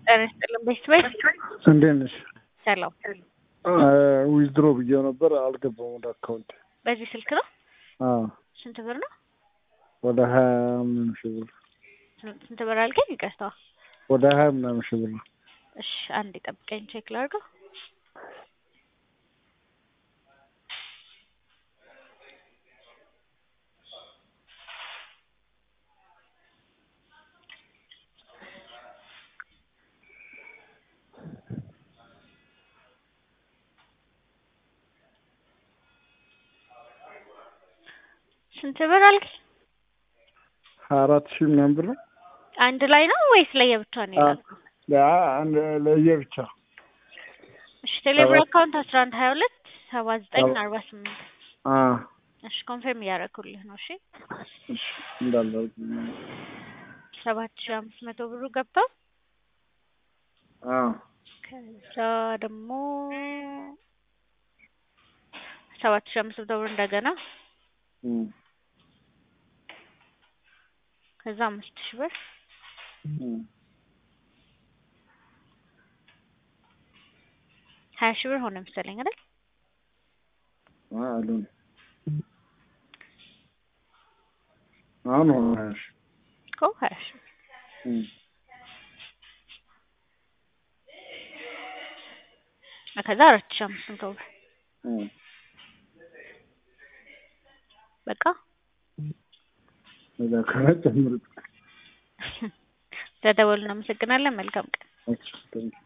ጤና ይስጥልን ቤተሰብ እንዴት ነሽ? ሰላም። ዊዝድሮ ብዬው ነበር አልገባም ወደ አካውንት። በዚህ ስልክ ነው? አዎ ስንት ብር ነው? ወደ ሀያ ምናምን ሺህ ብር ስንት ብር አልከኝ? ይቅርታ። ወደ ሀያ ምናምን ሺህ ብር ነው። እሺ አንድ ጠብቀኝ፣ ቼክ ላድርገው። ስንት ብር አልከኝ? ሀያ አራት ሺህ ምናምን ብር ነው። አንድ ላይ ነው ወይስ ለየብቻ ነው ይላል? አንድ ለየብቻ እሺ ቴሌብር አካውንት አስራ አንድ ሀያ ሁለት ሰባ ዘጠኝ አርባ ስምንት አዎ እሺ ኮንፈርም እያደረኩልህ ነው። እሺ እሺ እንዳለ ሰባት ሺህ አምስት መቶ ብሩ ገብቷል። አዎ ከዛ ደግሞ ሰባት ሺህ አምስት መቶ ብር እንደገና እም ከዛ አምስት ሺህ ብር እም ሀያ ሺህ ብር ሆነ መሰለኝ አይደል? አሉን አሁን ሆነ ሀያ ሺህ እኮ ሀያ ሺህ ብር እም ከዛ አራት ሺህ አምስት መቶ ብር እም በቃ እዛ ከሆነ ጨምሩት። ተደወሉ። እናመሰግናለን። መልካም ቀን። ኦኬ ቴንክ ዩ